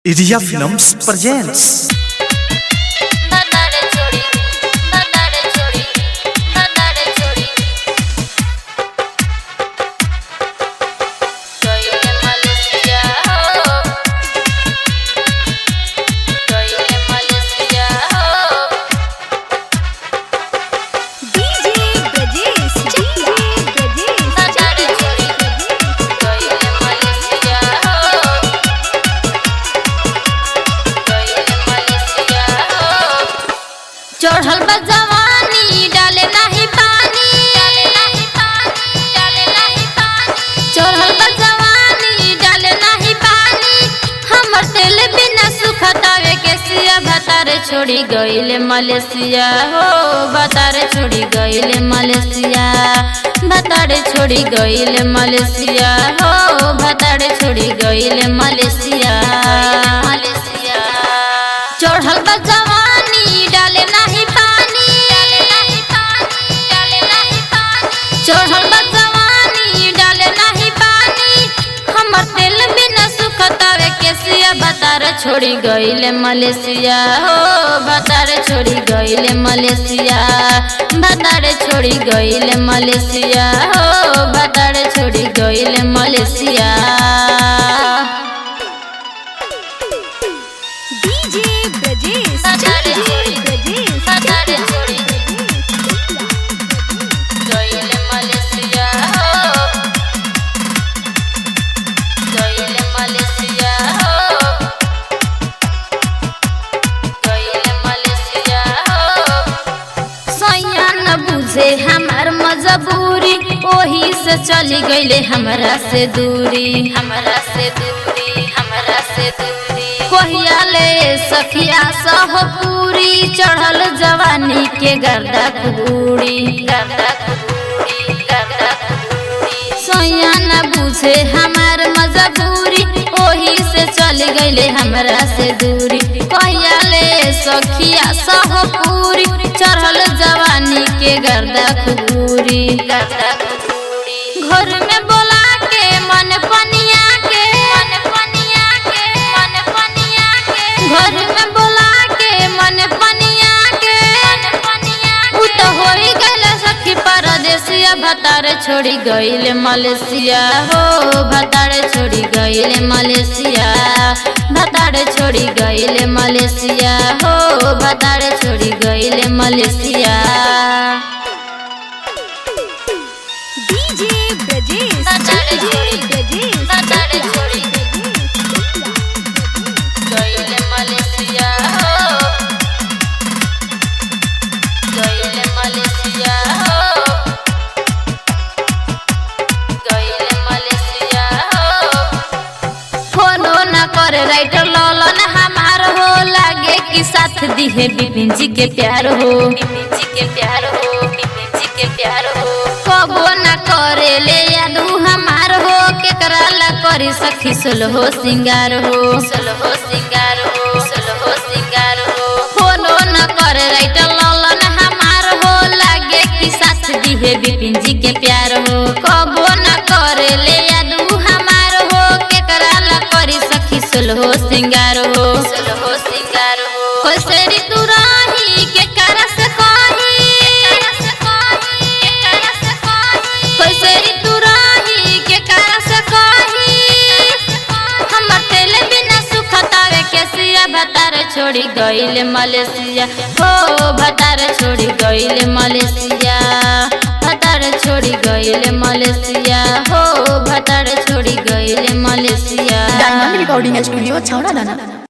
Iria Films presents नन्नारे छोड़ी नन्नारे छोड़ी नन्नारे छोड़ी गइले मलेसिया हो गइले मलेसिया हो DJ Brajesh, DJ Brajesh, नन्नारे छोड़ी गइले मलेसिया हो गइले मलेसिया हो चढ़ल बा जवानी डाले नाही पानी डाले नाही पानी डाले नाही पानी चढ़ल बा जवानी डाले नाही पानी हमर तेल बिना सुखतावे के सिया भतारे छोड़ी गइले मलेशिया हो भतारे छोड़ी गइले मलेशिया भतारे छोड़ी गइले मलेशिया हो भतारे छोड़ी गइले मलेशिया मलेशिया चढ़ल बा जवानी डाले नाही पानी डाले नाही पानी डाले नाही पानी चढ़ल बा जवानी डाले नाही पानी हमर तेल बिना सुखतावे केसिया बतार छोड़ी गइले मलेशिया हो बतार छोड़ी गइले मलेशिया बतार छोड़ी गइले मलेशिया हो बतार छोड़ी गइले मलेशिया DJ Brajesh, नन्नारे DJ छोड़ी Brajesh, नन्नारे छोड़ी गइले मलेशिया हो गइले मलेशिया हो गइले मलेशिया हो सैया न बुझे हमार मजबूरी ओही से चली गइले हमरा से दूरी हमरा से दूरी हमरा से दूरी कोहिया ले सखिया सह पूरी चढ़ल जवानी के गर्दा कुबूरी गर्दा कुबूरी गर्दा कुबूरी सैया न बुझे हमार मजबूरी ओही से चल गइले हमरा से दूरी कहिया ले सखिया सह पूरी चढ़ल जवानी के गर्दा कुबूरी गर्दा कुबूरी घर में बोला के मन पनिया के मन पनिया के मन पनिया के घर में बोला के मन पनिया के मन पनिया उ तो होई गइल सखी परदेसिया भतार छोड़ी गइले मलेशिया हो भतार छोड़ी गइले मलेशिया भतार छोड़ी गइले मलेशिया हो भतार छोड़ी गइले मलेशिया DJ Brajesh, नन्नारे DJ छोड़ी Brajesh, नन्नारे छोड़ी गइले मलेशिया हो गइले मलेशिया हो गइले मलेशिया हो फोनो न करे राइटर ललन हमार हो लागे कि साथ दिहे बिपिन जी के प्यार हो बिपिन जी के प्यार हो बिपिन जी के प्यार हो कबो न करे ले यादू हमार हो केकरा ला करी सखी सुलहो सिंगार हो सुलहो सिंगार हो सुलहो सिंगार हो फोनो न करे राइटर ललन हमार हो लागे कि साथ दिहे बिपिन जी के प्यार हो कबो न करे ले यादू हमार हो केकरा ला करी सखी सुलहो सिंगार हो सुलहो सिंगार हो कोसरी तू राही के करस कही कोसरी तू राही के करस कही हमर तेल बिना सुखतावे के सिया भतार छोड़ी गइले मलेशिया हो भतार छोड़ी गइले मलेशिया भतार छोड़ी गइले मलेशिया हो भतार छोड़ी गइले मलेशिया डायमंड रिकॉर्डिंग स्टूडियो छावड़ा दाना